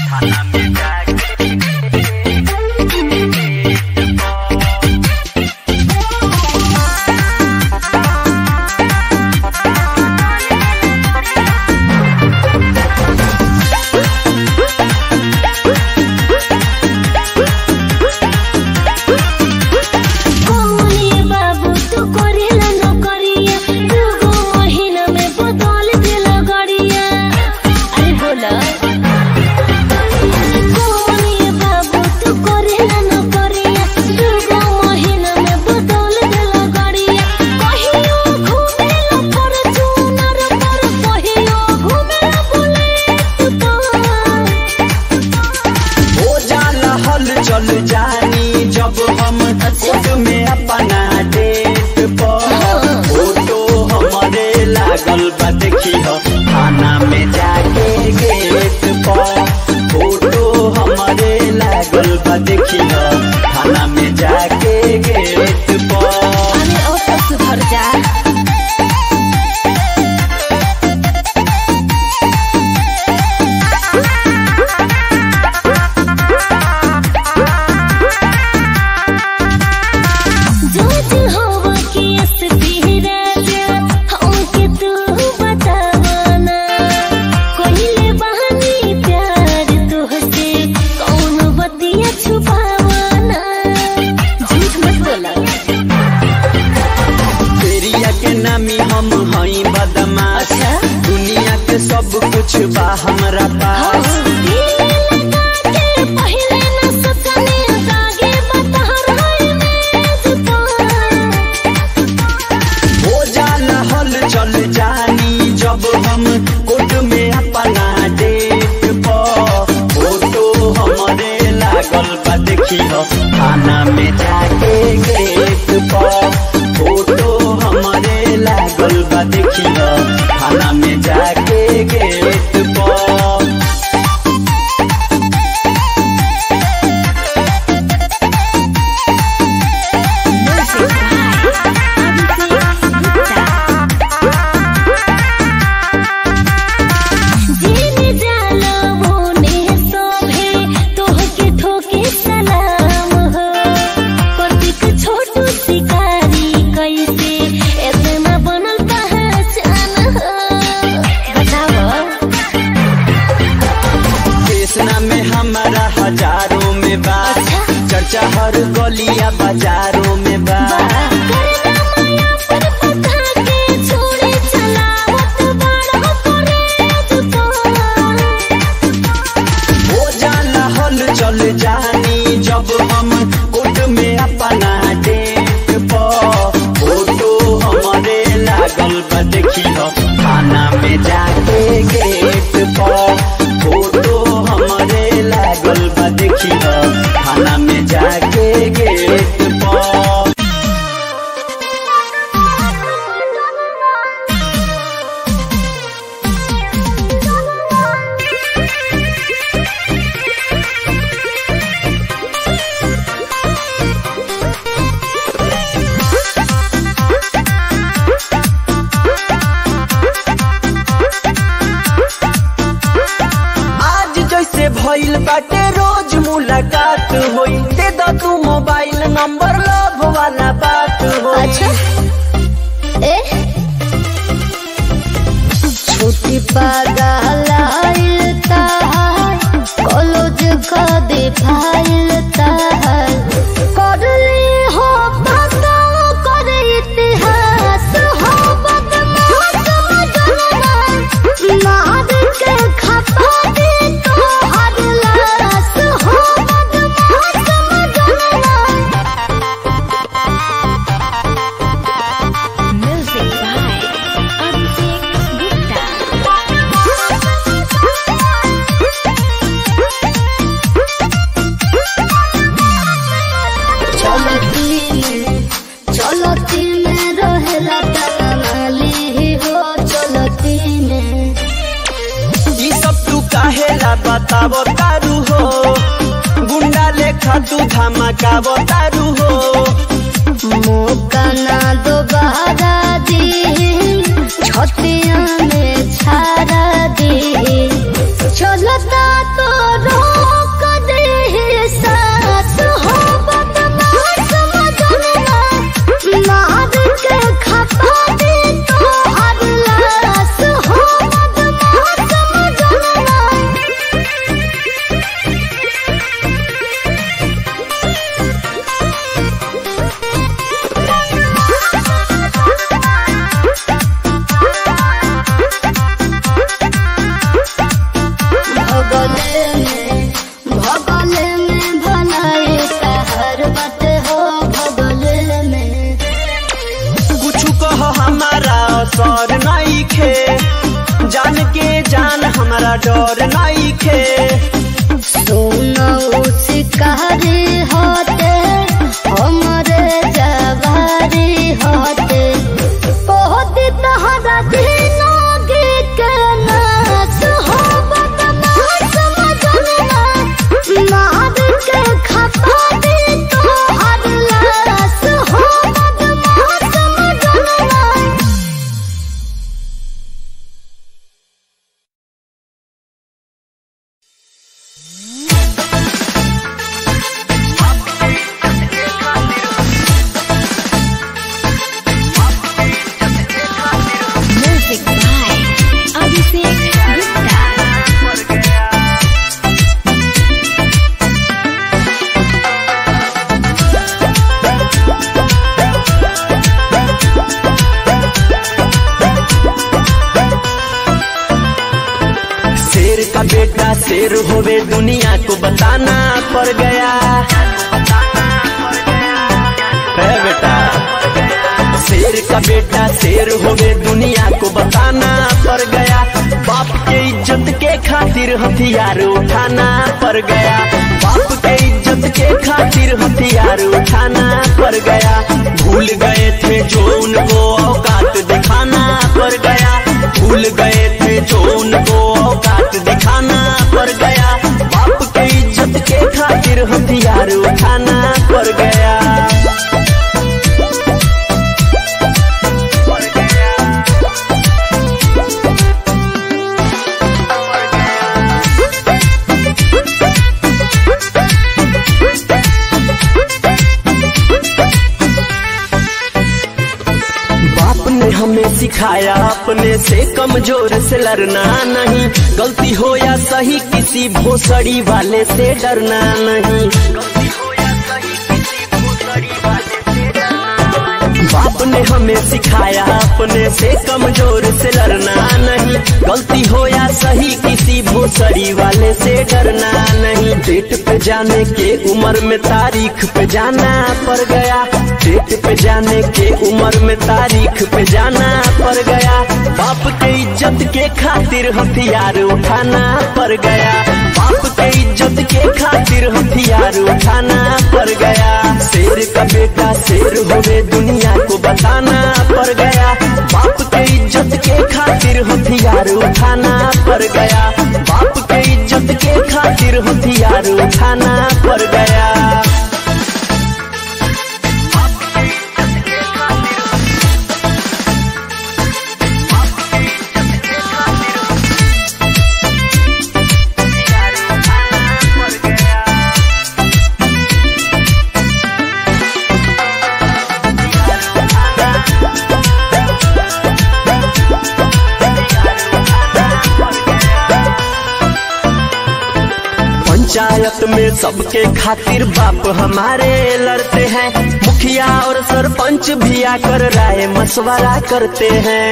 कौनी बाबू तू करेला नौकरिया दूगो महीना में बदल देला गड़िया अरे बोला कौनी बाबू तू करेला नौकरिया दूगो महीना में बदल देला गड़िया कहियो घूमेला फॉर्च्यूनर पर कहियो घूमेला बुलेट पर हो जाला हल चल जानी जब हम खुद में अपना डेट पर फोटो हमारे लागल बा देखी हो थाना में जाके गेट पर फोटो हमारे लागल बा देखी हो थाना में जाके गेट पर अरे ओ तो सुधर जा जोज होवा की असली राजा हमके तू बतावाना कोइले बहानी प्यार तुहसे कौन बतिया छुपावाना झूठ मत बोला एरिया के नामी हम हई बदमाश अच्छा? दुनिया के सब कुछ बा हमरा पास पहले न ससने दागे बता रहे में हो जाला हल चल जानी जब हम कोर्ट में अपना डेट पर फोटो हमारे लागल बा देखी हो थाना में जाके गेट पर फोटो हमारे लागल बा देखी हो थाना में जाके गेट पर जीने जाला मोने सोभे तोहके ठोके सलाम हो प्रतीक छोटू शिकारी कैसे इतना बनल पहचान हो बताओ कृष्णा में हमारा हजारों में बा चर्चा हर गलिया बाजारों में बा करना माया पर पता के छोड़े चलावत बड़ा करे तो हो जाला हल चल जानी जब हम कोर्ट में अपना डेट पर फोटो हमारे लागल बा देखी हो थाना में जाके गेट पर फोटो हमारे लागल बा देखी हो थाना में जाके गेट पर आज जैसे भइल बाटे रोज मुलाकात होई दे द तू मोबाइल नंबर लव वाला बात होई अच्छा ए छोटी पागल कॉलेज का दे फाइल तार करले हो पता कर इतिहास हो बदमाश मजनवा मार के खपा दे तो हर लाश हो बदमाश मजनवा Music by Abhishek चलती में चलती में रहेला तनाली हो चलती में ई सब तू काहेला बतावो तारू हो गुंडा लेखा तू धमकावो तारू हो मौका ना दोबारा दी छतिया में छाड़ा दी चलता तो रो तहरा डर नहीं खे सोना शिकारी होते हमरे जवारी होते बहुत तहरा दिनोगे के नाच हो बदमाश मजनवा मार के खपा दे तो हर लाश हो बदमाश मजनवा Music by Abhishek Gupta. शेर का बेटा शेर होवे दुनिया को बताना पड़ गया है बेटा शेर का बेटा शेर होवे दुनिया को बताना पड़ गया बाप के इज्जत के खातिर हथियार उठाना पड़ गया बाप के इज्जत के खातिर हथियार उठाना पड़ गया भूल गए थे जो उनको औकात दिखाना पड़ गया भूल गए थे जो उनको औकात दिखाना पड़ गया बाप के इज्जत के खातिर हथियार उठाना पड़ गया बाप ने हमें सिखाया अपने से कमजोर से लड़ना नहीं गलती हो या सही किसी भोसड़ी वाले से डरना नहीं बाप ने हमें सिखाया अपने से कमजोर से लड़ना नहीं गलती हो या सही किसी भोसड़ी वाले से डरना नहीं डेट पे जाने के उम्र में तारीख पे जाना पड़ गया डेट पे जाने के उम्र में तारीख पे जाना पड़ गया बाप के इज्जत के खातिर हथियार उठाना पड़ गया बाप के इज्जत के खातिर हथियार उठाना पड़ गया शेर का बेटा शेर होवे दुनिया को बताना पड़ गया बाप के इज्जत के खातिर हथियार उठाना पड़ गया बाप के इज्जत के खातिर हथियार उठाना पड़ गया पंचायत में सबके खातिर बाप हमारे लड़ते हैं मुखिया और सरपंच भी आकर राय मशवरा करते हैं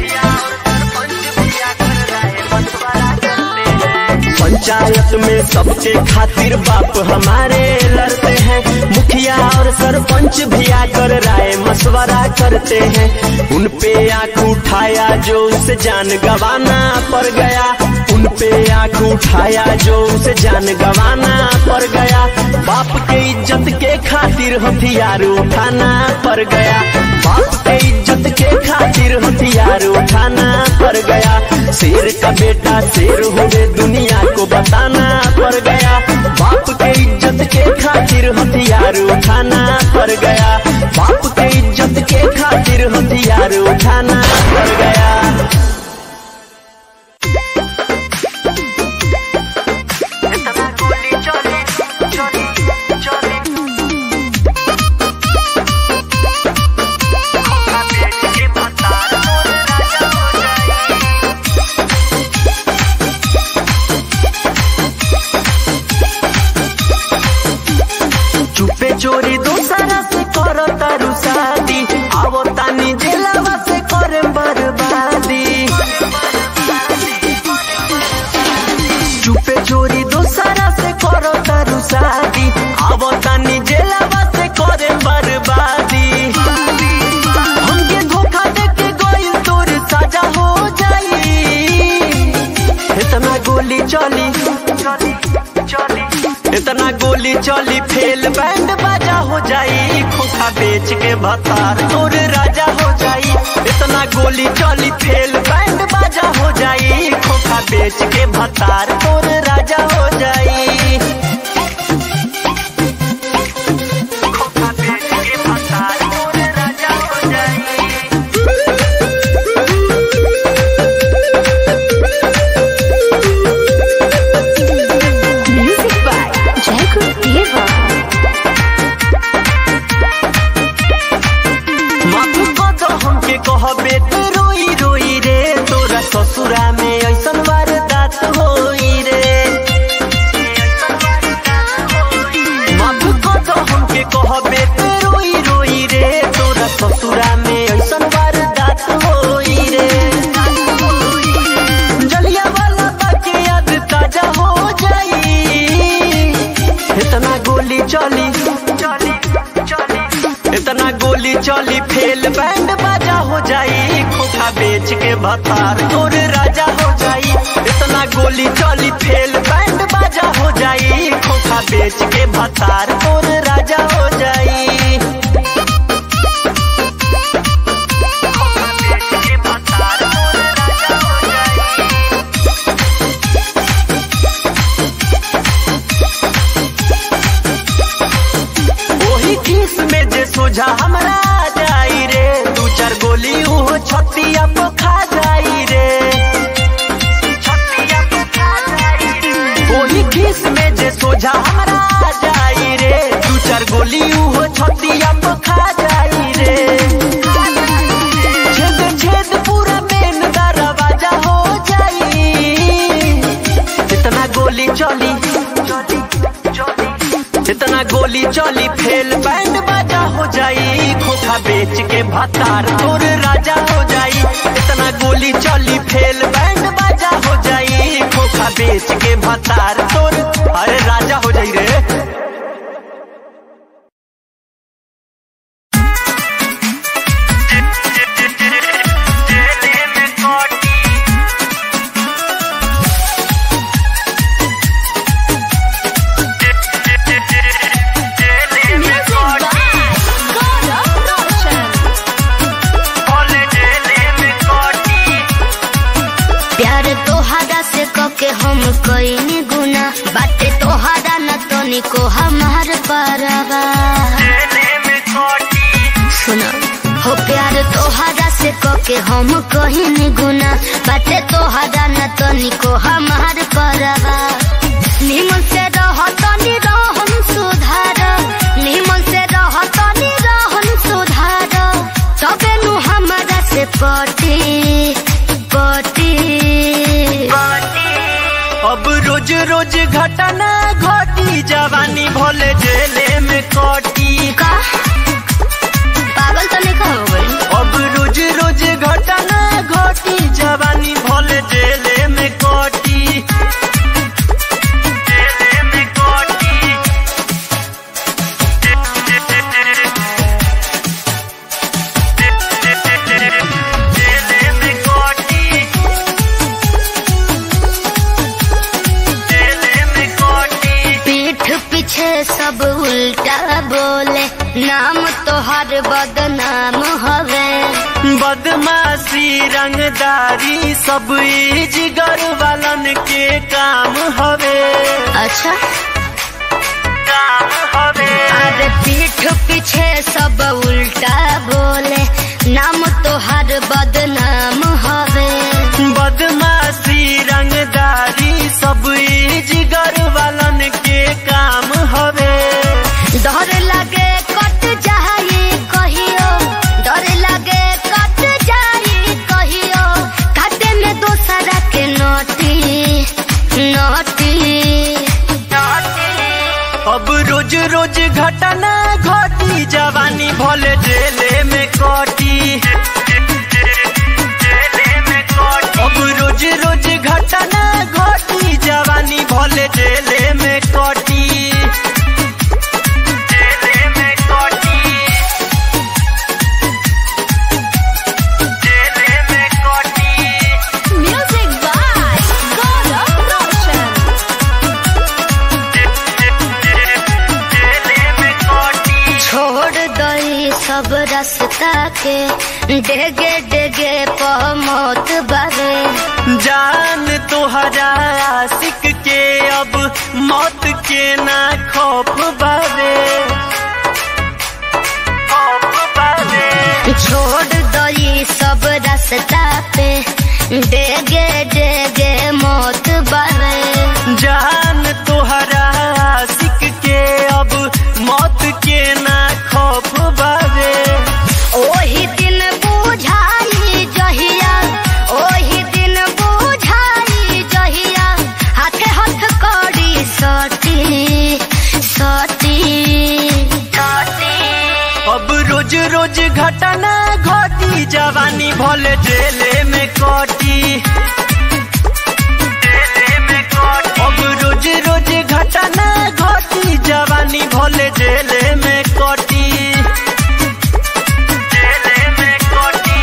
पंचायत में सबके खातिर बाप हमारे लड़ते हैं मुखिया और सरपंच भी आकर राय मशवरा करते हैं उन पे आंख उठाया जो उसे जान गवाना पड़ गया उन पे आंख उठाया जो उसे जान गवाना पड़ गया बाप के इज्जत के खातिर हथियार उठाना पड़ गया बाप के इज्जत के खातिर हथियार उठाना पड़ गया शेर का बेटा शेर होवे दुनिया को बताना पड़ गया बाप के इज्जत के खातिर हथियार उठाना पड़ गया बाप के इज्जत के खातिर हथियार उठाना पड़ गया चुपे चोरी दूसरा से करो तारू शादी आवो तानी जेलवा से करे बर्बादी गोली चली इतना गोली चली फेल बैंड बाजा हो जाई खोखा बेच के भतार तोर राजा हो जाई इतना गोली चली फेल बैंड बाजा हो जाई खोखा बेच के भतार तोर राजा हो जाई खोखा बेच के भतार तोर राजा हो जाई Music by Jacob Diva. माथु कद हमके कहबे तो रोई रोई रे तोरा ससुरा में ऐसन वारदात होई रे माथु कद हमके कहबे तो रोई रोई रे तोरा ससुरा में ऐसन वारदात होई रे जलिया वाला बाकी याद ताजा हो जाई इतना गोली चली चली चली इतना गोली चली फेल बैंड बाजा हो जाई खोखा बेच के भतार तोर राजा हो जाई इतना गोली चली फेल बैंड बाजा हो जाई खोखा बेच के भतार तोर राजा हो जाई खोखा बेच के भतार तोर राजा हो जाई ओही खीस में जे सोझा हमरा आ जाई रे दू चार गोली उहो छतिया पे खा जाई रे छतिया पे खा जाई रे ओही खीस में जे सोझा हमरा आ जाई रे दू चार गोली उहो छतिया पे खा जाई रे छेद छेद पूरा मेन दरवाजा हो जाई इतना गोली चली इतना गोली चली फेल बैंड बाजा हो जाई खोखा बेच के भतार तोर राजा हो जाई इतना गोली चली फेल बैंड बाजा हो जाई खोखा बेच के भतार तोर अरे राजा हो जाई रे Music by Gaurav Roshan. प्यार तोहरा से कके हम कईनी गुना बाटे तोहरा न तनिको हमार परवा सुनो हो प्यार तोहरा से कके हम कहीनी गुना बाटे तोहरा न तनिको हमार परवा निमन से रह तनी रहन सुधार निमन से रह तनी रहन सुधार तबे नु हमरा से पटी पटी अब रोज रोज घटना घटी जवानी भोले जेले में कटी का पागल तो नहीं हो गई अब रोज रोज घटना घटी जवानी भोले जेले में कटी जेले में कटी जेले में कटी जेले में कटी पीठ पीछे सब उल्टा बोले नाम तोहर बदनाम हवे बदमाशी रंगदारी सब ई जिगर वालन के काम हवे अच्छा काम हवे अरे पीठ पीछे सब उल्टा बोले नाम तोहर बदनाम हवे बदमाशी रंगदारी सब ई जिगर वालन के काम हवे डर लगे कट जाई कहियो डर लगे कट जाई कहियो काटे में दोसरा के नोटी नोटी अब रोज रोज घटना घटी जवानी भले जेले में कटी अब रोज रोज घटना घटी जवानी भले जेले में कटी जेले में कटी जेले में कटी Music by Gaurav रास्ता के डेगे डेगे पमोत बावे जान तोहरा आशिक के अब मौत के ना खौफ बावे खौफ बावे छोड़ दो ये सब रास्ता पे डेगे डेगे मौत बावे जान तोहरा आशिक के अब मौत के ना खौफ बावे ओही दिन बुझाई जहिया ओही दिन बुझाई जहिया हाथे हाथ कड़ी सती सती सती अब रोज रोज घटना घटी जवानी भले जेले में कटी जेले में कटी। अब रोज रोज घटना घटी जवानी भले जेले में कटी जेले में कटी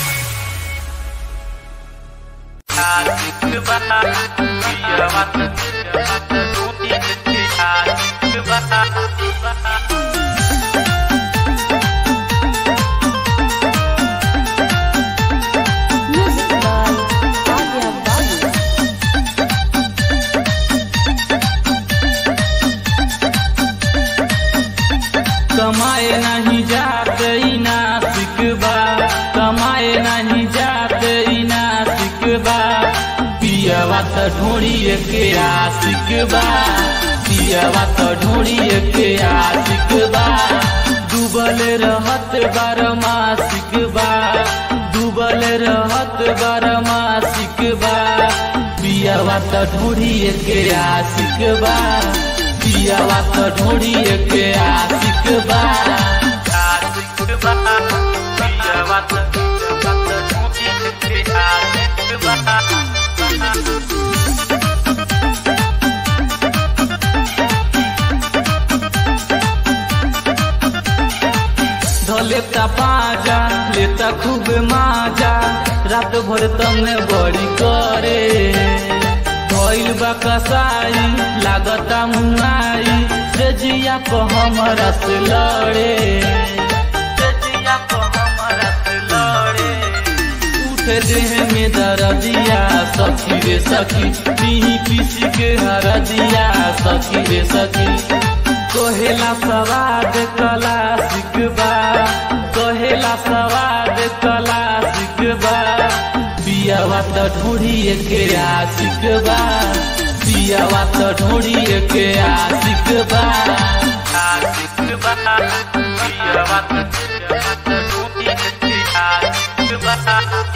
कमाए नहीं जाते ई नासिक बा कमाए नहीं जाते ई नासिक बा पियवा त ढोड़िए के आशिक बा पियवा त ढोड़िए के आशिक बा डूबल रहत बार मासिक बा डूबल रहत बार मासिक बा पियवा त ढोड़िए के आशिक बा पियवा त ढोड़िए के आशिक बा आशिक बा पियवा त ढोड़िए के आशिक बा धलेता पाजा लेता खूब माजा रात भर तमने बड़ी करे भइल बा कसाई लागता मुआई से जिया को हमरा से लड़े से जिया को हमरा से लड़े उठे देह में दर्दिया सखी रे सखी पीही पीसी के हरदिया सखी रे सखी कहेला सवाद कला सिकबा कहेला सवाद कला सिकबा पियावा त ढोड़िए के आशिक बा पियावा त ढोड़िए के आशिक बा आशिक बा पियावा त ढोड़िए के आशिक बा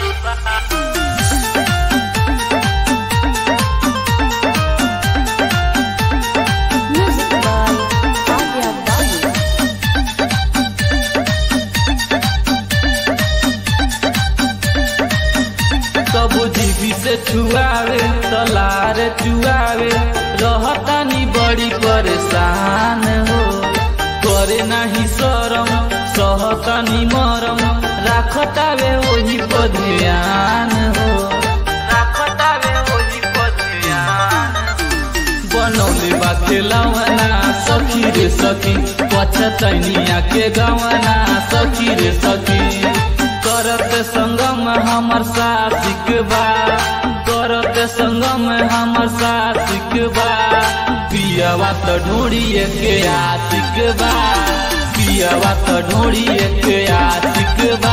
कबो जीवी से छुआवे तलार चुआवे रहतानी बड़ी परेशान हो करे नाही शरम सहतानी मरम राखतावे वही पर ध्यान हो राखतावे वही पर ध्यान बनौले बा खेलवना सखी रे सखी पछतैनिया के गवना सखी रे सखी करत संगम हमर सासिक बा करत संगम हमर सासिक बा पियवा त ढोड़िए के आशिक बा पियवा त ढोड़िए के आशिक बा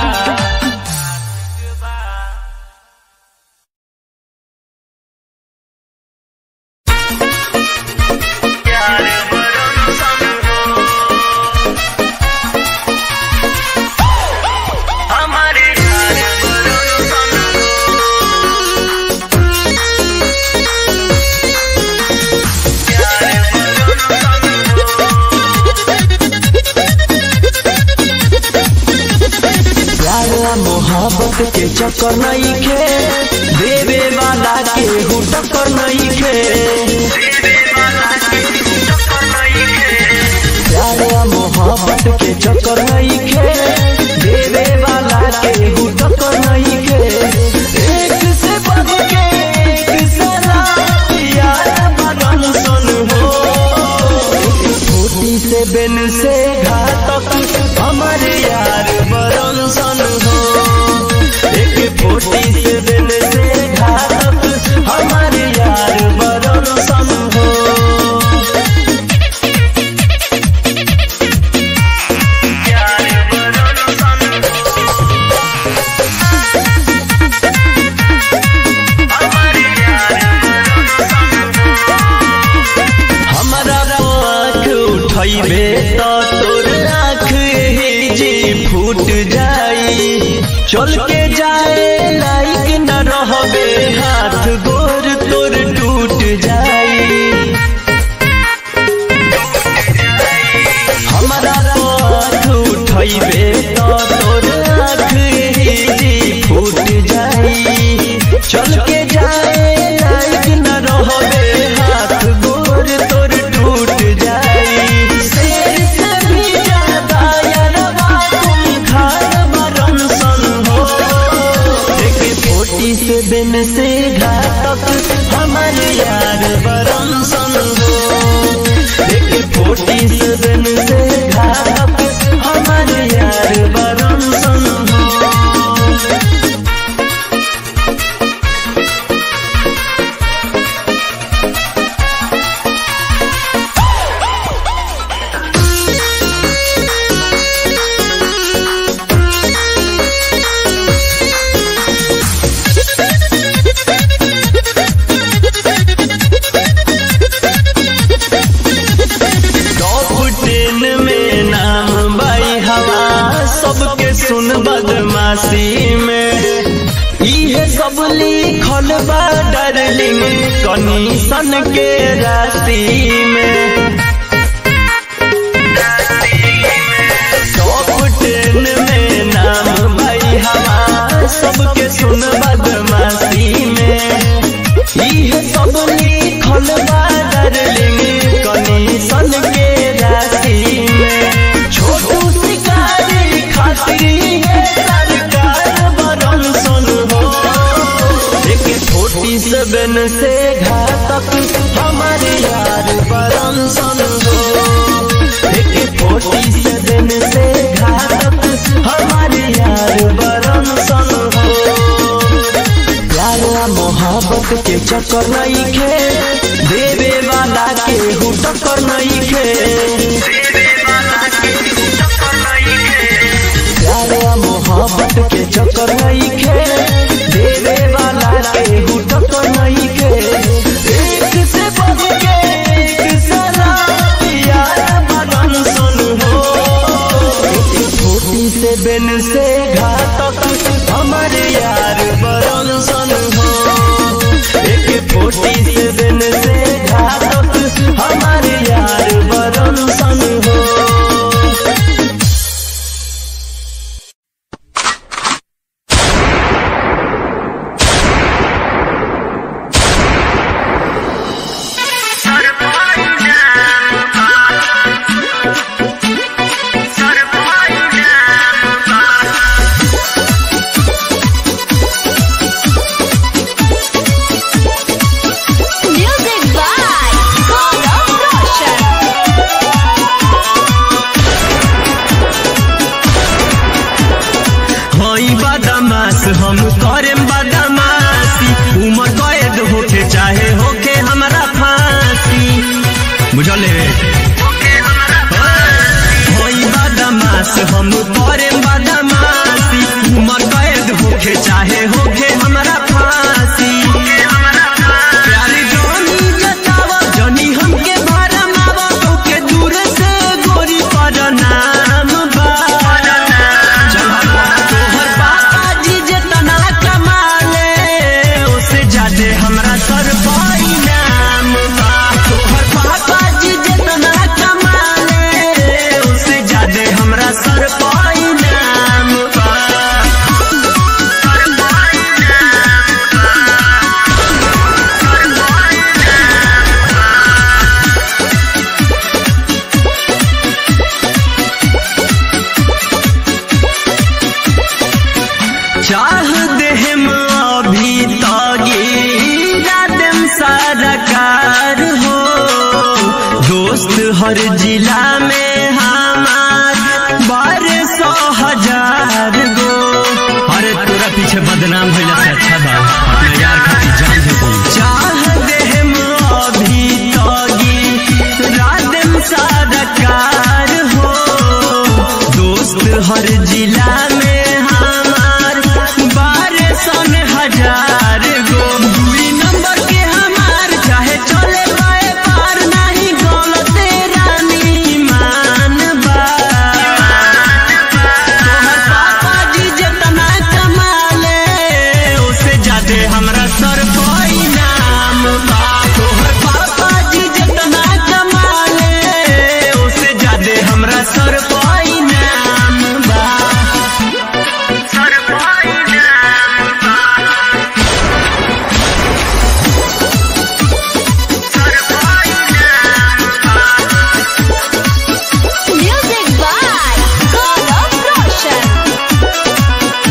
प्यारा मोहब्बत के चक्कर नहीं खे देवे वाला के हूँ टक्कर नहीं खे प्यारा मोहब्बत के चक्कर नहीं खे देवे वाला के हूँ टक्कर नहीं खे एक से बढ़ के एक सला यार बदन सुन हो छोटी से बेन से घातक हमारे यार बड़ सन हो एक फोटी से दिन से घातक हमारे यार बरन सन हो हमारा आँख उठैबे तो तोर आँख ही जी फूट जाई चल के जाए लाइक न रहबे हाथ गोर तोर टूट जाई हमारा आँख उठैबे तो तोर आँख ही जी फूट जाई चल के जाए लाइक न रहबे हाथ गोर तोर टूट जाई शेर से भी ज्यादा यारवा तुम खार मरन सन हो एक फोटी से दिन से घातक हमारे यार बरन सन हो एक फोटी से दिन से घातक हमारे यार बरन सन हो टॉप टेन में नाम बाई हवा सबके सुन बदमाशी में इहे सब लिखल बा डार्लिंग कनीसन के राशि में टॉप टेन में नाम बाई हवा सबके सुन बदमाशी में इहे सब लिखल बा डार्लिंग कनीसन के राशि में छोटू शिकारी खातिर है सरकार बरन सुन हो एक छोटी से बेन से घातक हमारे यार बरन सुन हो एक छोटी से बेन से घातक हमारे यार बरन सुन हो प्यारा मोहब्बत के चक्कर नहीं खे देवे वाला के हु टक्कर नहीं खे प्यारा मोहब्बत के चक्कर नहीं खे देवे वाला के हु टक्कर नहीं खे एक से बढ़ के एक सलाह यार बरन सुन हो छोटी से बेन से घातक हमारे यार बरन सन हो एक फोटी से बेन से घातक हमारे यार बरन सन हो Music by Gaurav Roshan. हई बदमाश हम करे बदमाशी उम्र कैद होके चाहे होके हमरा फांसी बुझले हई बदमाश हम करे बदमाशी उम्र कैद होके चाहे होके हमरा फांसी प्यारी जानी जतावा जानी हमके भरमावा तोके दूर से गोरी पर नाम बा तोहर पापा जी जितना कमाले उससे ज्यादा हमरा सर पाई नाम बा तोहर पापा जी जितना कमाले उससे ज्यादा हमरा सर पाई नाम बा चाह देहम अभी तगीरा देम सरकार हो दोस्त हर जिला में हमार बारह सौ हजार गो पीछे बदनाम भइला से अच्छा बा अपना यार खातिर जान दे दी चाह देहम अभी तगी रादम सादकार हो दोस्त हर जिला में हमार बारह सन हजार गो दूरी नंबर के हमार चाहे चले पाए पार नहीं गलत रानी मान बा तोहर पापा जी जितना कमाले उससे ज्यादा हमरा सर कोई नाम बा तोहर पापा जी जितना कमाले उससे ज्यादा हमरा सर कोई नाम बा सर कोई नाम बा सर कोई नाम Music by Gaurav Roshan.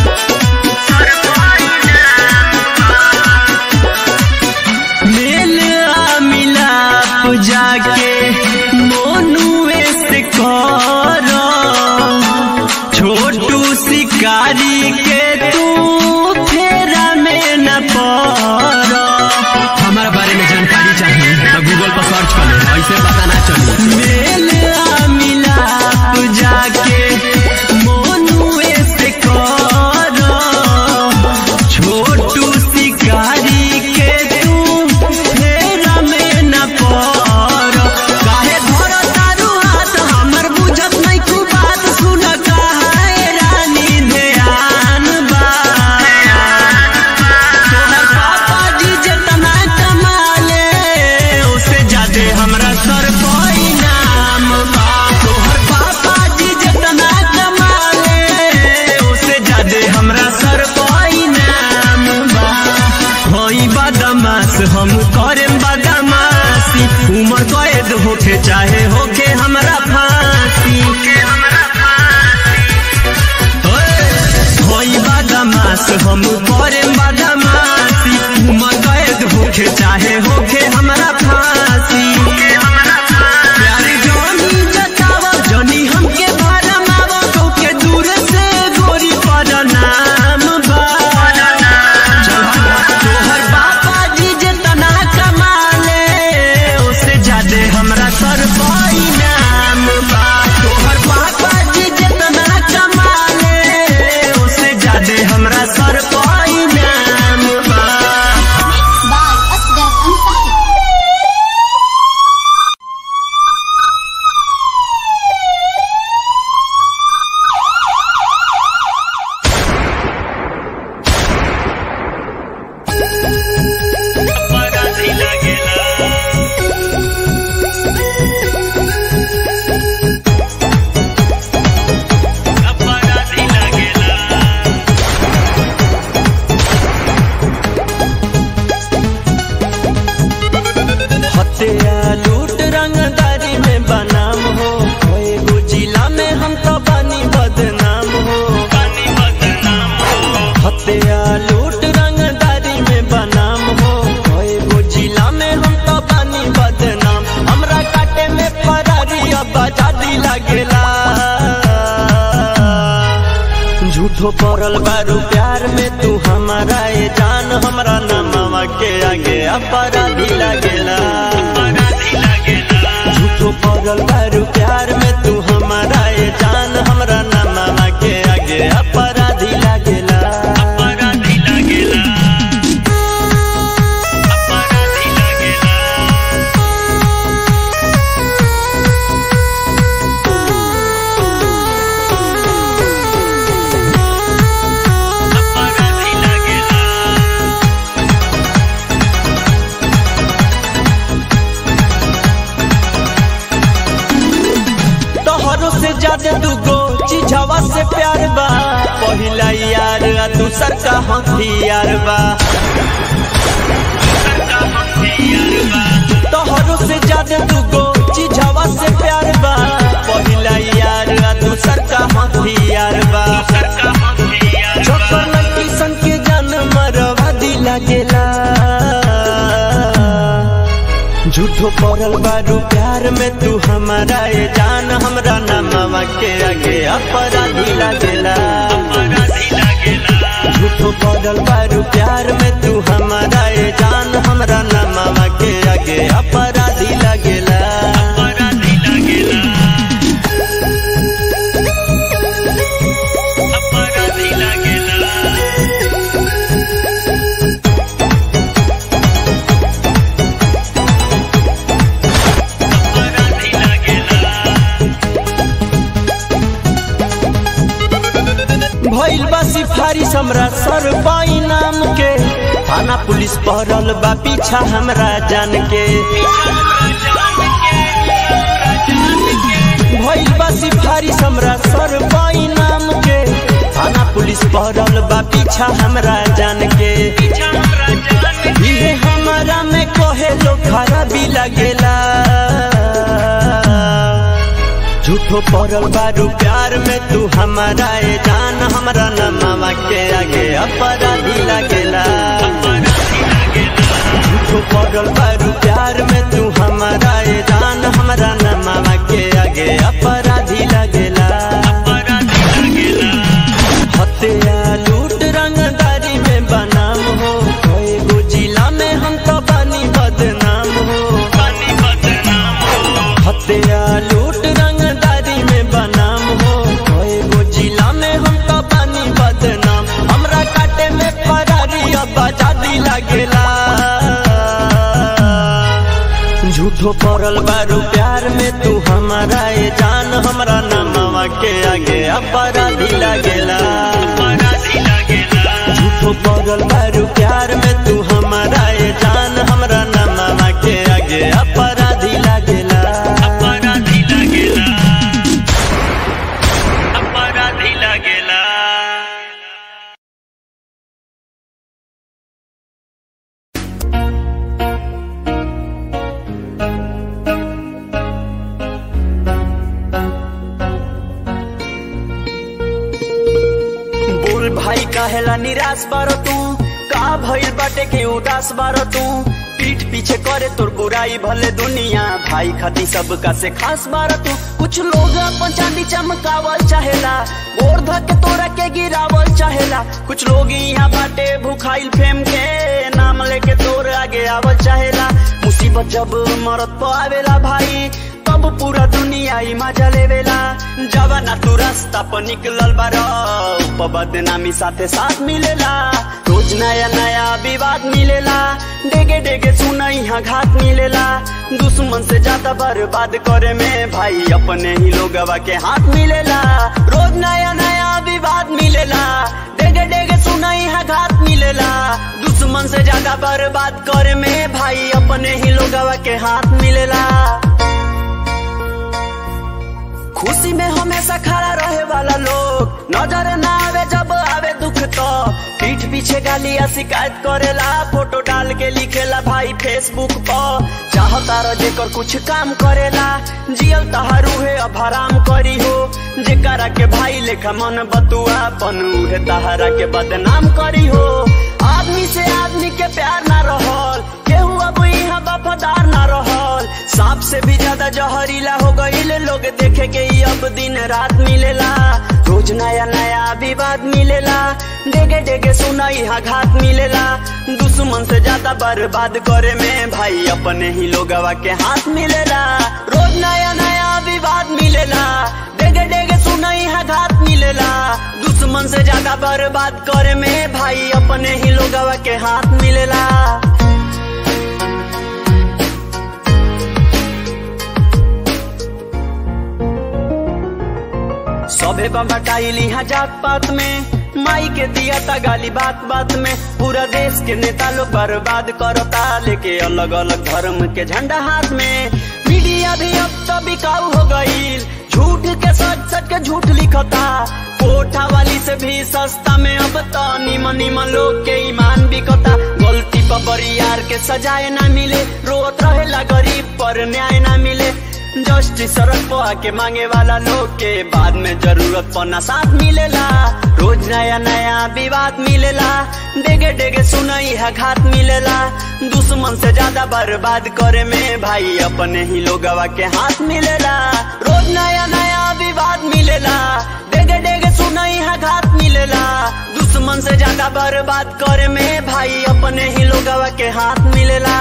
मेल आ मिलाप जाके मोनुए से करो छोटू शिकारी के तू फेरा में न पड़ो हमारा बारे में जानकारी चाहिए तो गूगल पर सर्च कर ले ऐसे पता ना चली मेल आ मिलाप जाके मोनुए से करो छोटू शिकारी के तू फेरा में न पड़ो काहे धर तारू हाथ हमर बुझत नहीं तू बात सुन काहे रानी ध्यान बा तोहर पापा जी जितना कमाले उससे ज्यादा हमरा सर कोई नाम बा तोहर पापा जी जितना कमाले उससे ज्यादा हमरा सर कोई नाम बा होई बदमाश हम करेम बदमाशी उम्र कैद होके चाहे होके हमरा फांसी होई बदमाश हम करेम बदमाशी उम्र कैद होके चाहे होके हमरा फांसी प्यार जानी जतावा जानी हमके भरमावा के दूर से गोरी पर नाम बा तोहर बाबा जी जितना कमाले उससे ज्यादा हमरा सर कोई नाम बा तोहर बाबा जी जितना कमाले उससे ज्यादा हमरा सर कोई नाम बा by Asghar Ansari. हत्या लूट रंगदारी में बनाम हो होए गो जिला में हम तो बानी बदनाम हो हत्या लूट रंगदारी में बनाम हो होए गो जिला में हम तो बानी बदनाम हमरा काटे में फरारी अब आजादी लगेला झूठो पड़ल बारू प्यार में तू हमारा ए जान हमरा नमवा के आगे अपराधी लगेला झूठो पड़ल बारू प्यार में तू हमारा ए जान हमरा नमवा के आगे अपराधी लगेला अपराधी लगेला अपराधी लगेला अपराधी लगेला तोहरो से ज्यादा दूगो चीजवा से प्यार बा पहिला यार आ दूसर का हथियार बा तोहरो से ज्यादा दूगो चीजवा से प्यार बा पहिला यार आ दूसर का हथियार बा चक्कर किसन के जान मरवा दिला गेला झूठो पड़ल बारू प्यार में तू हमारा ये जान हमरा नमवा के आगे अपराधी लागेला झूठो पड़ल बारू प्यार में तू हमारा ए जान हमरा नमावा के आगे अपराधी लगेला अपराधी लगेला अपराधी लगेला भइल बा सिफारिश हमरा सर बाई नाम के थाना पुलिस पहरल बा पीछा हमरा जान के भइल बा सिफारिश हमरा सर बाई नाम के थाना पुलिस पहरल बा पीछा हमरा जान के इहे हमरा में कहे लो खराबी लगेला झूठो पड़ल बारू प्यार में तू हमारा ए जान हमरा नमावा के आगे अपराधी लगेला झूठो पड़ल बारू प्यार में तू हमारा ए जान हमरा नमावा के आगे अपराधी लगेला हत्या लूट रंगदारी में बनाम हो एगो जिला में हम तो बानी बदनाम हो हत्या लूट रंगदारी में बनाम हो एगो जिला में हम तो बानी बदनाम हमरा काटे में फरारी अब आजादी लगेला झूठो पड़ल बारू प्यार में तू हमारा ए जान हमरा नमवा के आगे अपराधी लगेला झूठो पड़ल बारू प्यार में तू हमारा ए जान हमरा नमवा के आगे अपराधी लगेला अपराधी लगेला अपराधी लगेला बोल भाई काहेला निराश बारो तू का भइल बाटे के उदास बारो तू पीठ पीछे करे तोर बुराई भले दुनिया भाई खाती सबका से खास बारो तू कुछ लोग अपन चांदी चमकावल चाहेला गोर धक के तोरा के गिरावल चाहेला कुछ लोग यहाँ बाटे भूखाइल फेम के नाम लेके तोर आगे आवल चाहेला मुसीबत जब मरत पर आवेला भाई तब पूरा दुनिया ही मजा लेवेला जवाना तू रास्ता पर निकलल बारो प बदनामी साथे साथ मिलेला रोज नया नया विवाद मिलेला डेगे डेगे सुना यहाँ घात मिलेला दुश्मन से ज्यादा बर्बाद करे में भाई अपने ही लोगवा के हाथ मिलेला रोज नया नया विवाद मिलेला डेगे डेगे सुना यहाँ घात मिलेला दुश्मन से ज्यादा बर्बाद करे में भाई अपने ही लोगवा के हाथ मिलेला खुशी में हमेशा खड़ा रहे वाला लोग नजर ना आवे जब आवे दुख तो पीठ पीछे गालिया शिकायत करेला फोटो डाल के लिखेला भाई फेसबुक पर चाहता रह जेकर कुछ काम करेला जियल तहारू है अब हराम करी हो जेकरा के भाई लेखा मन बतुआ पन उहे तहारा के बदनाम करी हो आदमी से आदमी के प्यार ना रहल केहू अब यहाँ वफादार ना रहल सांप से भी ज्यादा जहरीला हो गईल लोग देखे के ही अब दिन रात मिलेला रोज नया नया विवाद मिलेला डेगे डेगे सुना यहाँ घात मिलेला दुश्मन से ज्यादा बर्बाद करे में भाई अपने ही लोगवा के हाथ मिलेला रोज नया नया विवाद मिलेला डेगे डेगे सुना यहाँ घात मिलेला दुश्मन से ज्यादा बर्बाद करे में भाई अपने ही लोगवा के हाथ मिलेला सभे बटाइल यहाँ जात पात में माई के दिया था गाली बात बात में पूरा देश के नेता लोग बर्बाद करता लेके अलग अलग धर्म के झंडा हाथ में मीडिया भी अब तो बिकाऊ हो गईल झूठ के सच सच के झूठ लिखता कोठा वाली से भी सस्ता में अब तो निमन निमन लोग के ईमान बिकता गलती पर बड़ी यार के सजाए ना मिले रोत रहेला गरीब पर न्याय ना मिले जस्टिस सड़क पर आके मांगे वाला लोग के बाद में जरूरत पना साथ मिलेला रोज नया नया विवाद मिलेला डेगे डेगे सुनई है घात मिलेला दुश्मन से ज्यादा बर्बाद करे में भाई अपने ही लोगवा के हाथ मिलेला रोज नया नया विवाद मिलेला डेगे डेगे सुनई है घात मिलेला दुश्मन दुश्मन से ज्यादा बर्बाद करे में भाई अपने ही लोगवा के हाथ मिलेला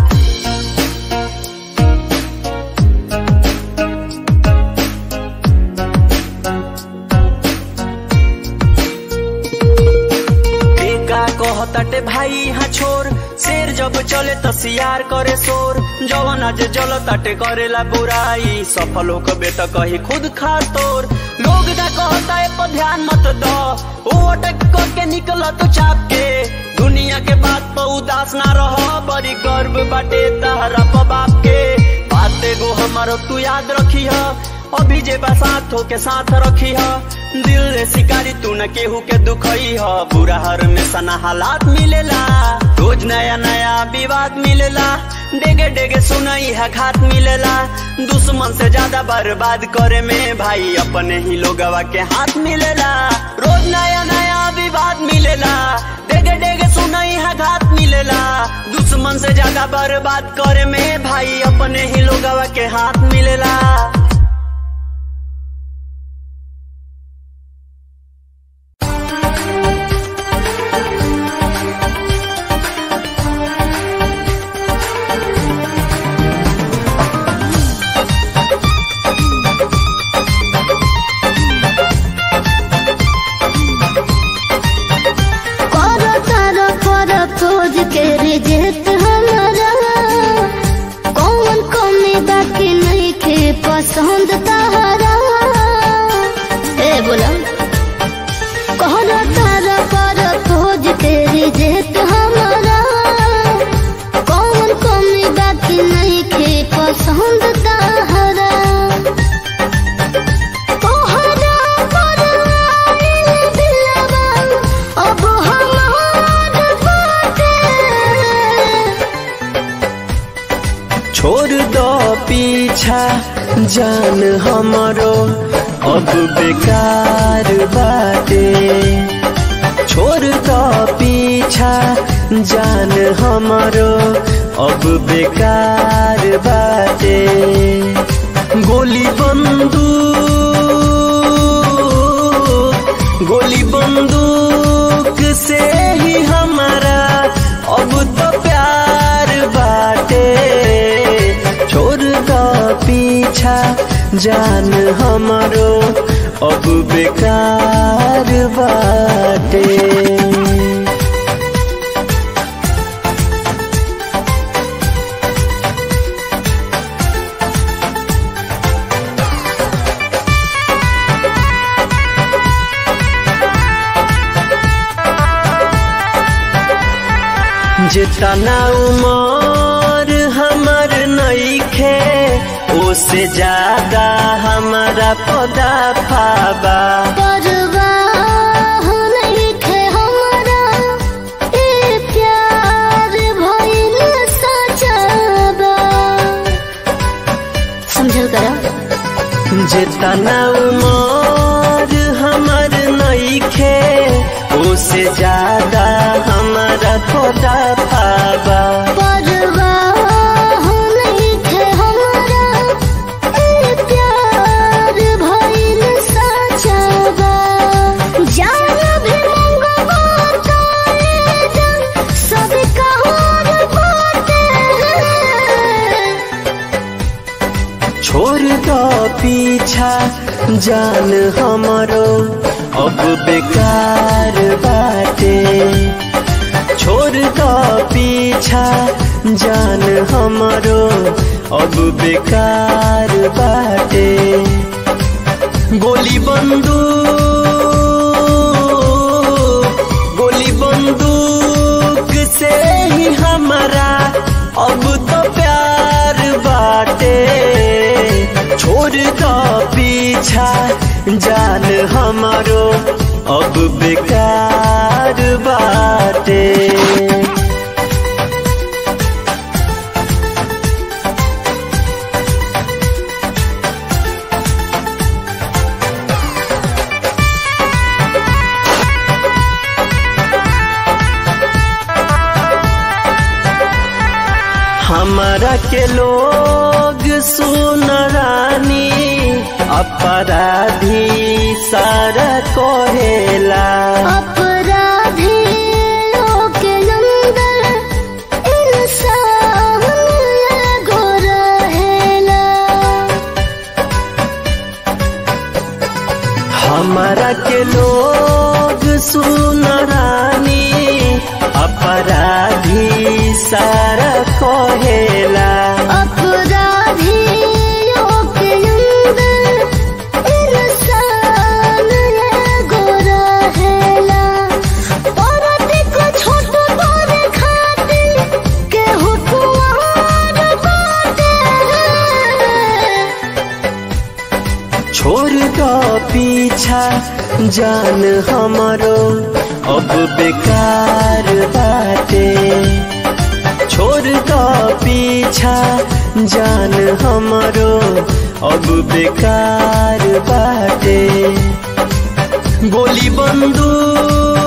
का कहताटे भाई यहाँ छोर शेर जब चले त सियार करे शोर जवन आज जल ताटे करेला बुराई सफल होकबे त कही खुद खा तोर लोग ना कहता है पर ध्यान मत दो ओ अटक करके निकल तू चाप के दुनिया के बात पर उदास ना रह बड़ी गर्व बाटे तहरा पर बाप के बात एगो हमारो तू याद रखी है अभी जे बसात हो के साथ रखी है दिल रे शिकारी तू न केहू के दुखई ह बुरा हर में सना हालात मिलेला रोज नया नया विवाद मिलेला डेगे डेगे सुनई है घात मिलेला दुश्मन से ज्यादा बर्बाद करे में भाई अपने ही लोगवा के हाथ मिलेला रोज नया नया विवाद मिलेला डेगे डेगे सुनई है घात मिलेला दुश्मन से ज्यादा बर्बाद करे में भाई अपने ही लोगवा के हाथ मिलेला करो तारा पर खोज के रिजेक्ट हमारा कौन कमी बाकी नहीं के पसंद तारा ए बोला करो तारा पर खोज के रिजेक्ट हमारा कौन कमी बाकी नहीं के पसंद तारा तोहरा पर आइल दिलवा अब हमार बाटे छोड़ दो पीछा जान हमरो अब बेकार बाटे छोड़ दो पीछा जान हमरो अब बेकार बाटे गोली बंदूक गोली बंदूक से ही हमारा अब तो प्यार बाटे छोड़ दो पीछा जान हमारो अब बेकार बाटे जितना उमर हमर नईखे ओसे ज्यादा हमारा पदा फाबा परवाह नहीं खे हमारा ए प्यार भइल सचाबा समझल करा जितना उमर हमर नईखे ओसे ज्यादा हमारा पदा फाबा परवाह नहीं खे हमारा ए प्यार भइल सचाबा जान भी मंगवा तारे जन सब कहर बाटे छोड़ दो पीछा जान हमरो अब बेकार बाटे छोड़ दो पीछा जान हमरो अब बेकार बाटे गोली बंदूक गोली बंदूक से ही हमारा अब तो प्यार बाटे छोड़ दो पीछा जान हमारो अब बेकार बाटे हमारा के लोग सुन रानी अपराधी सारा कोहेला अपराधी के अंदर इंसान एगो रहेला हमारा के लोग सुन रानी अपराधी सारा कोहेला अपराधी के अंदर इंसान एगो रहेला औरत को छोट बड़े खातिर केहू कुंवार बाटे छोड़ दो पीछा जान हमारो अब बेकार बाटे छोड़ दो पीछा जान हमारो अब बेकार बाटे गोली बंदूक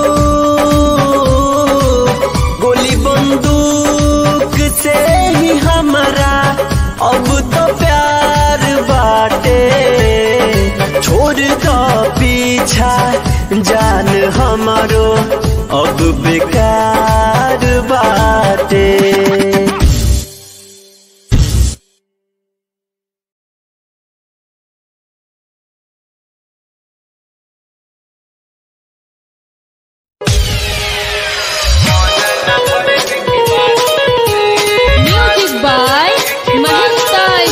गोली बंदूक से ही हमारा अब तो प्यार बाटे छोड़ दो पीछा जान हमारो अब बेकार बाटे म्यूजिक बाय महेश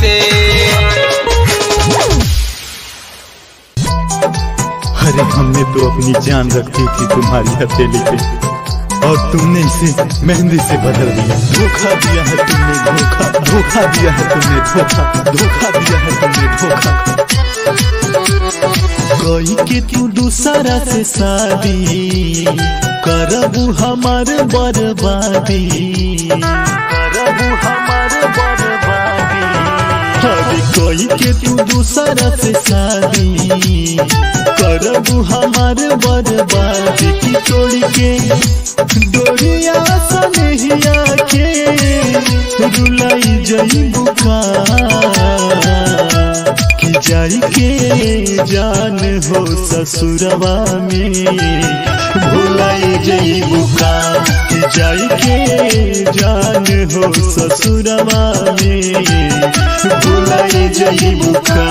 पे अरे हमने तो अपनी जान रखी थी तुम्हारी हथेली पे और तुमने इसे मेहंदी से बदल दिया धोखा दिया है तुमने धोखा धोखा दिया है तुमने धोखा धोखा दिया है तुमने धोखा कोई के तू दूसरा से शादी करबू हमार बर्बादी करबू हमार बर्बादी अरे कोई के तू दूसरा से शादी करबू हमार बर्बादी की तोड़ के डोरिया सनहिया के रुलाई जई बुका कि जाई के जान हो ससुरवा में भुलाई जई बुका कि जाई के जान हो ससुरवा में भुलाई जई बुका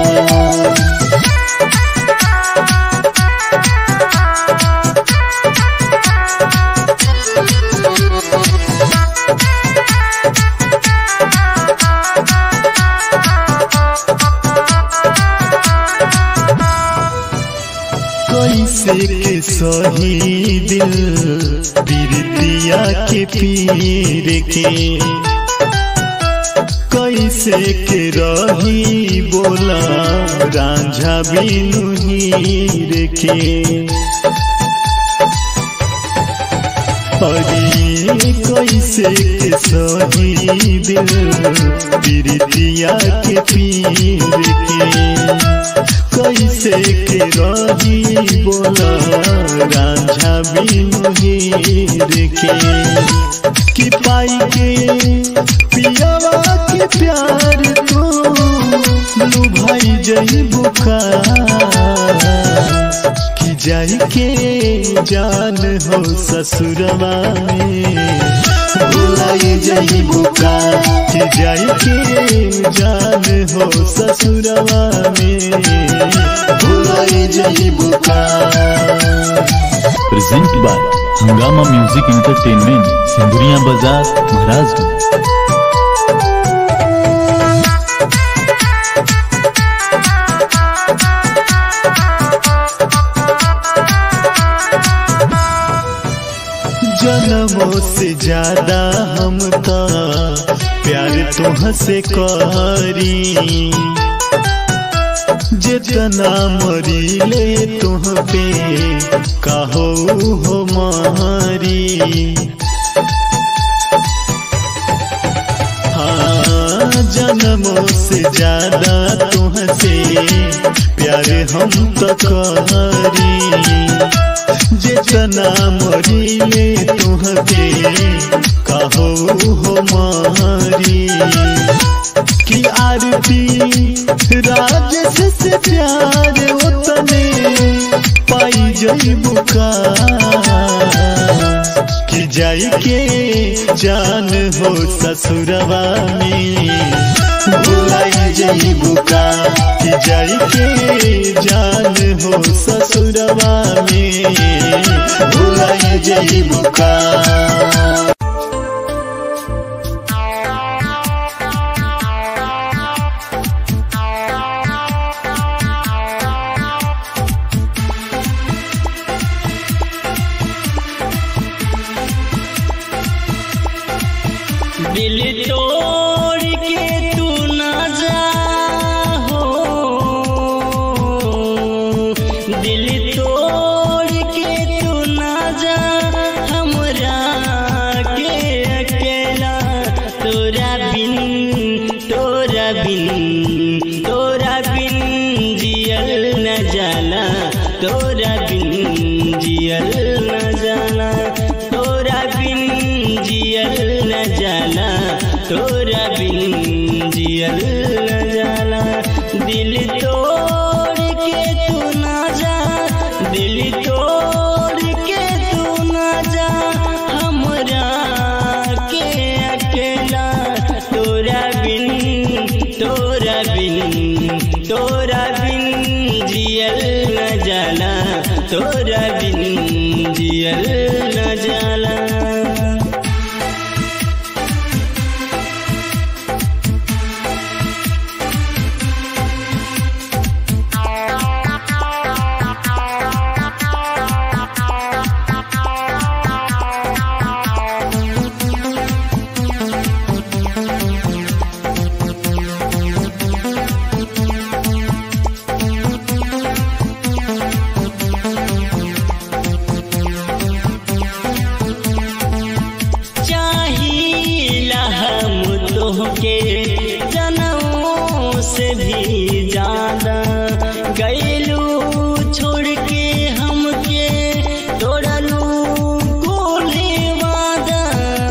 कैसे के सही दिल पीरतिया के पीर के कैसे के रही बोला रांझा बिनु हीर के अरे कैसे के सही दिल पीरतिया के पीर के कैसे के रही बोला रांझा बिनु हीर के कि पाई के पियावा के प्यार तो लुभाई जई बुका कि जाई के जान हो ससुरवा में भुलाई जई बुका कि जाई के जान हो ससुरवा में भुलाई जई बुका present by Hungama music entertainment Sindhuria Bazar Maharajganj जन्मों से ज्यादा हम का प्यार तुह से करी जितना मरी ले तुह पे कहो हो मारी हाँ जन्मों से ज्यादा तुह से प्यार हम तो करी जितना मरीले तुहके कहो हो मारी कि आरती राजस से प्यार उतने पाई जई बुका कि जाई के जान हो ससुरवा में भुलाई जई बुका कि जाई के जान हो ससुरवा में भुलाई जई बुका दिल तोड़ के तू ना जा हो दिल तोड़ के तू ना जा हमरा के अकेला तोरा बिन तोरा बिन तोरा बिन जियल न जाला तोरा बिन जियल न जाला तोरा बिन जियल न जाला तोरा बिन जियल न जाला दिल तोड़ के तू ना जा दिल तोड़ के तू ना जा हमरा के अकेला तोरा बिन तोरा बिन तोरा बिन जियल न जाला तोरा बिन जियल न जाला से भी ज्यादा गैलू छोड़ के हमके तोड़लू कोले वादा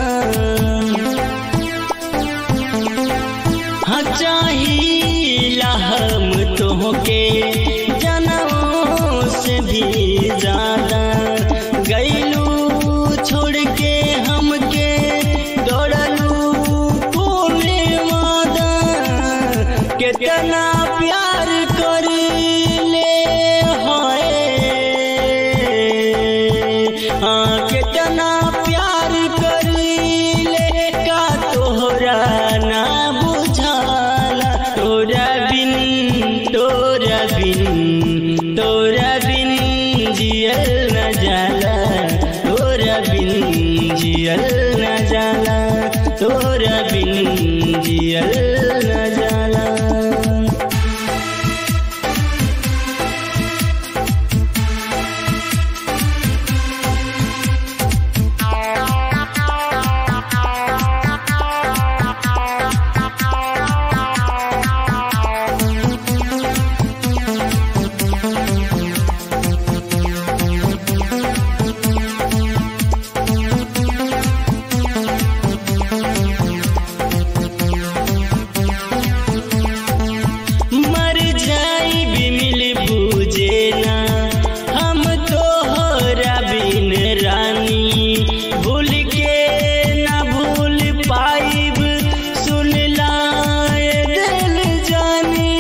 हाँ चाहिला हम तोहके जनों से भी ज्यादा गैलू छोड़ के हमके दौड़लू कोले वादा कितना प्यार कर ले हाय हाँ कितना प्यार कर ले का तोहरा ना बुझाला तोरा बिन तोरा बिन तोरा बिन जियल न जाला तोरा बिन जियल न जाला तोरा बिन जियल न जाला मर जाई भी मिल बूझे ना हम तो होरा बिन रानी भूल के ना भूल पाइब सुन लाए दिल जानी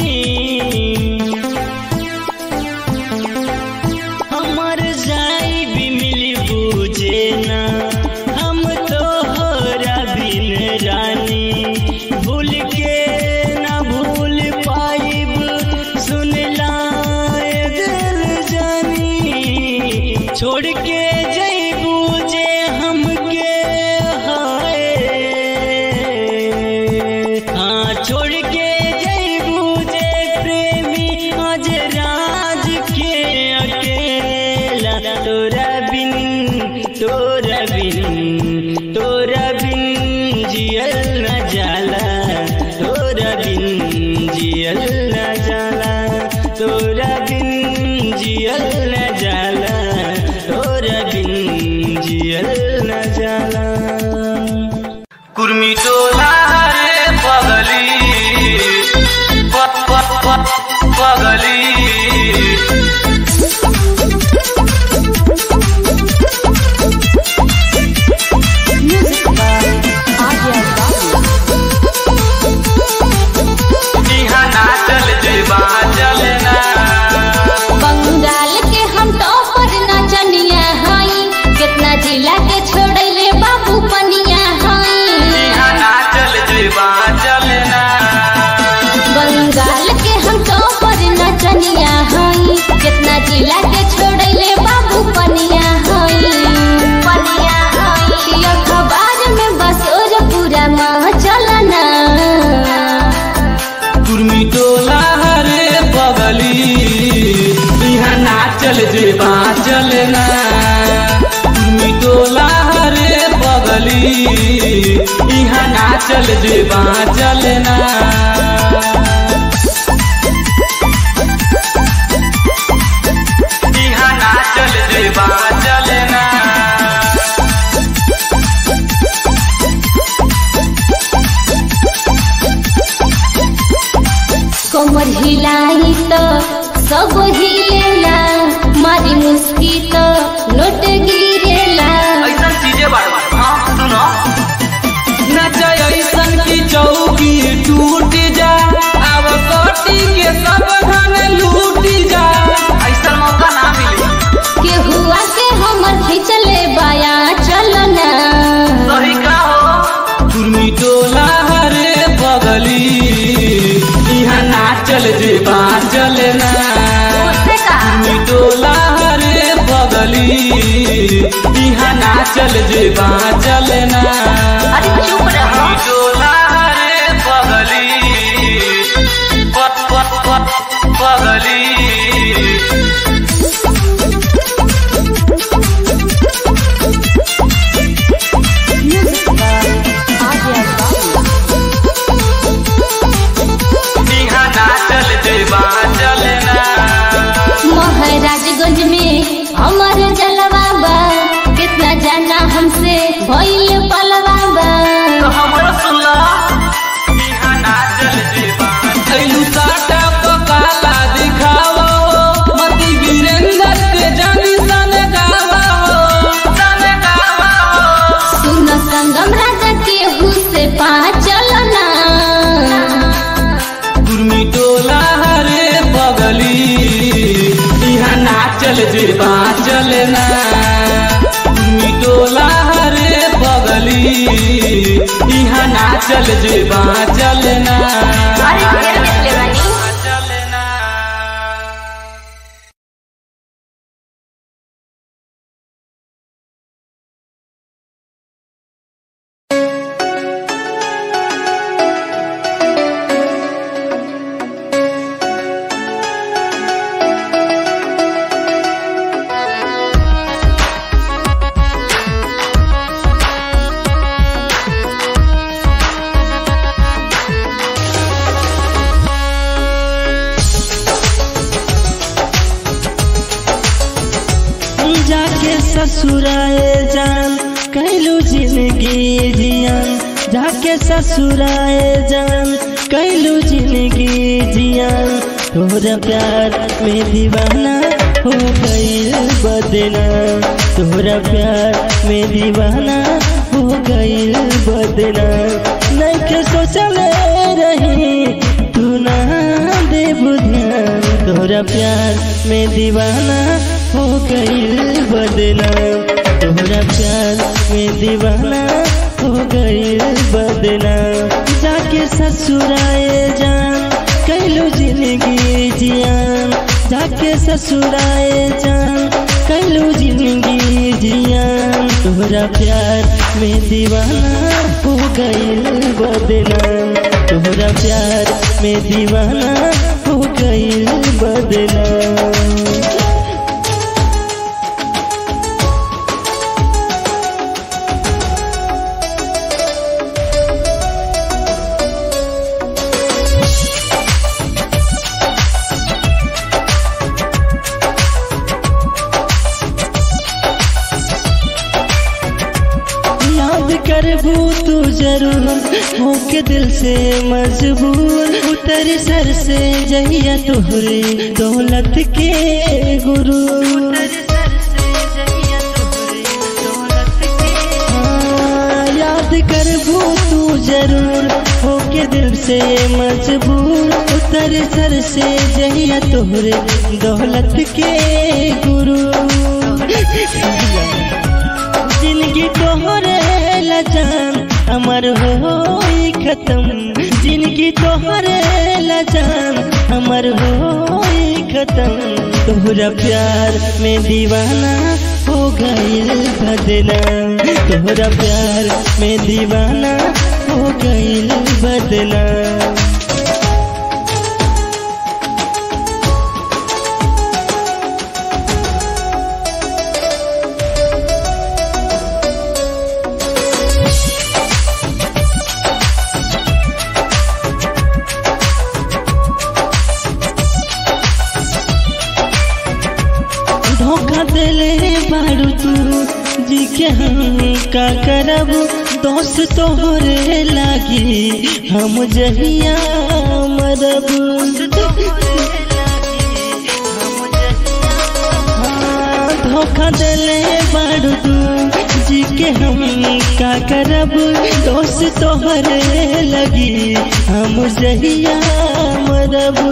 हमर जाई भी मिल बूझे ना हम तो होरा बिन रानी भूल के ना भूल पाइब सुन लाए दिल जानी छोड़ के जईबू जे हमके हाय हाँ छोड़ के जईबू जे प्रेमी आज राज के अकेला तोरा बिन तोरा बिन तोरा बिन जियल न जाला तोरा बिन जियल न जाला तोरा बिन जियल न जाला तोरा बिन जियल न जाला कुर्मी टोला रे पगली प- प- प- पगली इहाँ नाचल जेबा चलना बंगाल के हम टॉपर नचनिया हई कितना जिला के छोड़ले बाबू पनिया हई इहाँ नाचल जेबा चलना बंगाल के हम टॉपर नचनिया हई कितना जिला के छोड़ले बाबू पनिया हई पनिया हई अखबार में बस और पूरा माह चलना कुर्मी टोला रे पगली इहाँ नाचल जेबा चलना कुर्मी टोला रे पगली इहाँ नाचल जेबा चलना इहाँ नाचल जेबा चलना कमर हिलाई तो सब हिलेला मारी मुस्की तो नोट गिरेला ऐसन चीजें बार हाँ सुनो नच ऐसन की चौकी टूट जा अब कोटी के सब धन लूट जा ऐसन मौका ना मिले के हुआ के हमर खिंचले बाया चलना सही का हो कुर्मी टोला हरे बगली यहाँ नाचल जेबा चलना कुर्मी टोला हरे बगली यहाँ नाचल जेबा चलना अरे चुप रहो डोला रे पगली प- प- प- पगली इहाँ चल जेबा चलना अरे ढेर देखले बानी जाके ससुराए जान कैलू जिंदगी जियान जाके ससुराए जान कैलू जिंदगी जियान तोरा प्यार में दीवाना हो गईल बदना तोरा प्यार में दीवाना हो गईल बदना नहीं के सोचले रही तू ना दे ध्यान तोरा प्यार में दीवाना हो गईल बदना तोरा प्यार में दीवाना हो गईल बदना जाके ससुराए जान कैलू जिंदगी जियान जाके ससुराए जान कैलू जिंदगी जियान तोरा प्यार में दीवाना हो गईल बदना तोरा प्यार में दीवाना हो गईल बदना याद करबू तू जरूर होके दिल से मजबूर उतर सर से जहिया तोहरे दौलत के गुरु हाँ, याद करबू तू जरूर होके दिल से मजबूर उतर सर से जहिया तोहरे दौलत के गुरु जिंदगी तोहरे लजान अमर हो खत्म जिंदगी तोहरे लजान अमर हो खत्म तोहरा प्यार में दीवाना हो गईल बदना तोहरा प्यार में दीवाना हो गईल बदना धोखा दिले बारू तू जी के हम का करब दोस्त तोहरे लागी हम जहिया मरब हाँ, धोखा दिले बारू तू जी के हम का करब दोस्त तोहरे लगी हम जहिया मरब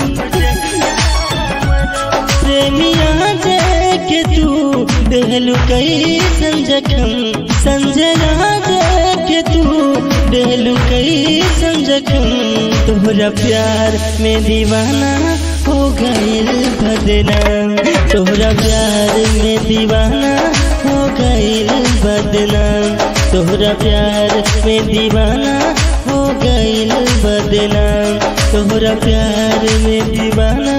प्रेमिया के तू देहलु कई संजखम संजना के तू देहलु कई संजखम तोहरा प्यार में दीवाना हो गईल बदना तोहरा प्यार में दीवाना हो गईल बदना तोहरा प्यार में दीवाना हो गईल बदना तोहरा प्यार में दीवाना